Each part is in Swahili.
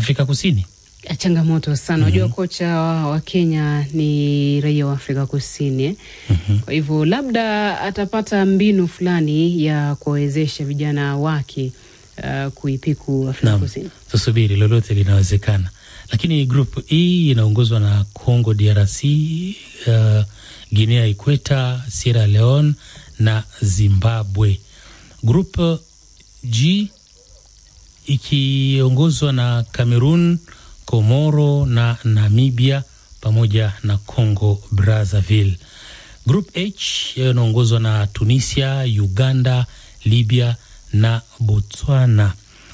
Afrika Kusini. changamoto sana. Unajua kocha wa, wa Kenya ni raia wa Afrika Kusini eh? Kwa hivyo labda atapata mbinu fulani ya kuwawezesha vijana wake uh, kuipiku Afrika Naam, Kusini. tusubiri, lolote linawezekana. Lakini group E inaongozwa na Congo DRC, uh, Guinea Ikweta, Sierra Leone na Zimbabwe. Group G ikiongozwa na Cameroon, Komoro na Namibia pamoja na Congo Brazzaville. Group H inaongozwa na Tunisia, Uganda, Libya na Botswana.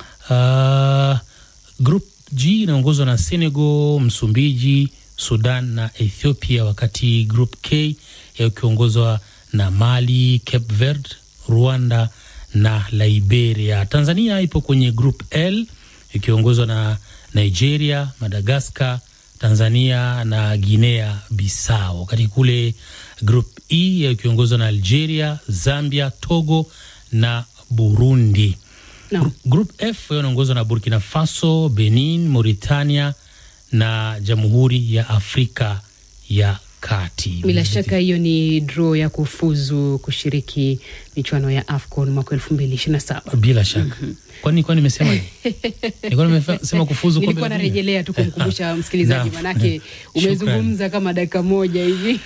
Uh, group G inaongozwa na Senegal, Msumbiji, Sudan na Ethiopia, wakati group K ikiongozwa na Mali, Cape Verde, Rwanda na Liberia. Tanzania ipo kwenye group L ikiongozwa na Nigeria, Madagascar, Tanzania na Guinea Bissau. Wakati kule group E ikiongozwa na Algeria, Zambia, Togo na Burundi. Naam. Group F inaongozwa na Burkina Faso, Benin, Mauritania na Jamhuri ya Afrika ya Kati. Bila shaka hiyo ni draw ya kufuzu kushiriki michuano ya AFCON mwaka elfu mbili ishirini na saba. Bila shaka. Kwani kwani nimesema hivi? Nilikuwa nimesema kufuzu kombe Nilikuwa la dunia. narejelea tu kumkumbusha msikilizaji, Naam. manake umezungumza kama dakika moja hivi.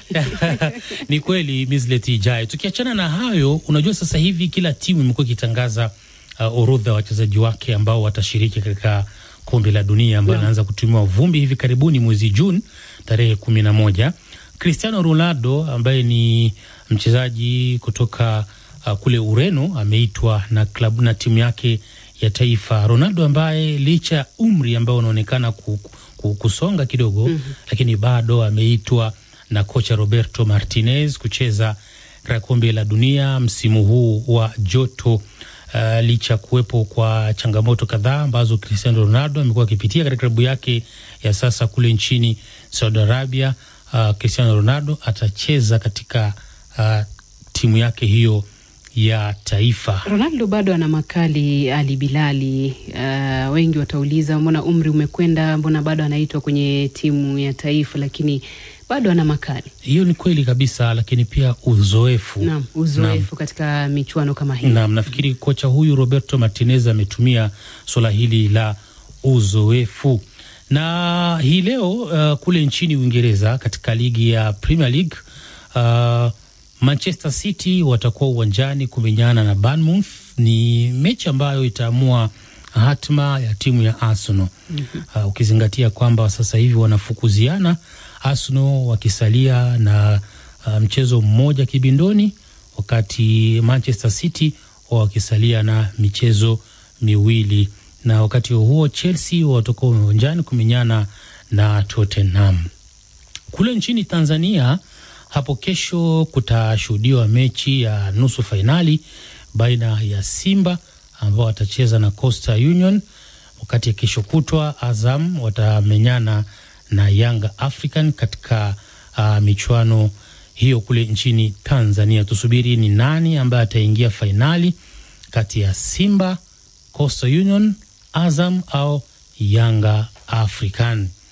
ni kweli Mislet ijayo. Tukiachana na hayo, unajua sasa hivi kila timu imekuwa ikitangaza uh, orodha ya wachezaji wake ambao watashiriki katika kombe la dunia ambayo inaanza kutumiwa vumbi hivi karibuni mwezi Juni tarehe kumi na moja. Cristiano Ronaldo ambaye ni mchezaji kutoka uh, kule Ureno ameitwa na klabu na timu yake ya taifa. Ronaldo ambaye licha ya umri ambao unaonekana ku, ku, kusonga kidogo lakini bado ameitwa na kocha Roberto Martinez kucheza katika kombe la dunia msimu huu wa joto. Uh, licha ya kuwepo kwa changamoto kadhaa ambazo Cristiano Ronaldo amekuwa akipitia katika klabu yake ya sasa kule nchini Saudi Arabia. Uh, Cristiano Ronaldo atacheza katika uh, timu yake hiyo ya taifa. Ronaldo bado ana makali Ali Bilali. Uh, wengi watauliza mbona umri umekwenda, mbona bado anaitwa kwenye timu ya taifa, lakini bado ana makali Hiyo ni kweli kabisa, lakini pia uzoefu naam, uzoefu katika michuano kama hii. Naam, nafikiri kocha huyu Roberto Martinez ametumia suala hili la uzoefu. Na hii leo uh, kule nchini Uingereza katika ligi ya Premier League uh, Manchester City watakuwa uwanjani kumenyana na Bournemouth. Ni mechi ambayo itaamua hatma ya timu ya Arsenal uh, ukizingatia kwamba sasa hivi wanafukuziana, Arsenal wakisalia na uh, mchezo mmoja kibindoni wakati Manchester City wakisalia na michezo miwili, na wakati huo Chelsea watakuwa uwanjani kumenyana na Tottenham. Kule nchini Tanzania hapo kesho kutashuhudiwa mechi ya nusu fainali baina ya Simba ambao watacheza na Coastal Union, wakati ya kesho kutwa Azam watamenyana na Yanga African katika uh, michuano hiyo kule nchini Tanzania. Tusubiri ni nani ambaye ataingia fainali kati ya Simba, Coastal Union, Azam au Yanga African.